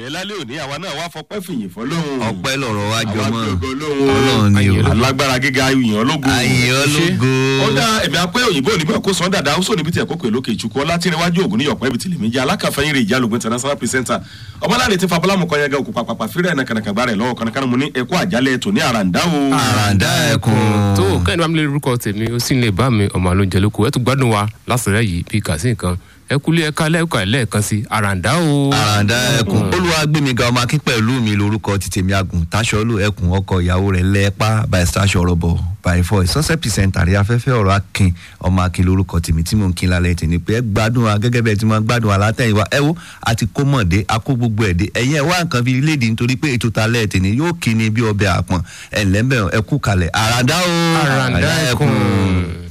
ìyẹn lálẹ́ òní àwa náà wá fọpẹ́ fìyìn fọlọ́run ọpẹ́ lọ̀rọ̀ wa jọ àwa mọ́ fi ògo lóhùn ọlọ́run ni o alágbára gíga ìyàn lógo Àyìn ológo. ó dá ẹ̀mí apẹ́ òyìnbó òní bẹ́ẹ̀ kó sàn dáadáa ó sọ níbi tí ẹ̀kọ́ pè lókè ìtukú ọlá tí iwájú ògùn níyọ̀pọ̀ ẹ̀bì tìlẹ̀ méjì alákàfẹ́yìn rẹ̀ ìjálògùn international presenter ọmọláde ti fabọ́lámù kan yẹn gan òkú pàpàpà fírẹ̀ ẹ̀nà kànàkàgbà rẹ̀ lọ́wọ́ kànàkànà mu ní ẹ̀kọ́ àjálẹ̀ ètò ní àràǹdá o. àràǹdá ẹkùn tó kẹ́hìn bá mi lè lórúkọ tèmi ó sì ń lè bá mi ọmọ àlóúnjẹ lóko ẹ tún gbádùn wa lásìrẹ́ yìí bíi kàsí nǹkan ẹ kúlé ẹ̀ka lẹ́ẹ̀ka lẹ́ẹ̀kan sí àràǹdá o. àràǹdá ẹkùn olúwàgbẹmíga ọmọ akín pẹ̀lú mi lórúkọ ti tèmi àgùn táṣọlù ẹkùn ọkọ ìyàwó rẹ̀ lẹ́ẹ̀pá by stash ọ̀rọ̀bọ̀ by voice sọ́sẹ̀ pìsẹ́ntà rí afẹ́fẹ́ ọ̀rọ̀ akin ọmọ akin lórúkọ tèmi tí mò ń kin lálẹ́ tèmi pé ẹ gbádùn wa gẹ́gẹ́ bẹ́ẹ̀ tí mo gbádùn wa látẹ̀yìnwá ẹ wo àti kó mọ̀dé akó gbogbo ẹ̀ dé ẹ̀yìn ẹ̀ wá nǹkan fi léde nítorí pé ètò talẹ́ tèmi yóò kí ni bí ọbẹ̀ àpọ̀n ẹ̀ lẹ́mbẹ̀ ẹ kú kalẹ̀ àràǹdá o àràǹdá ẹkùn.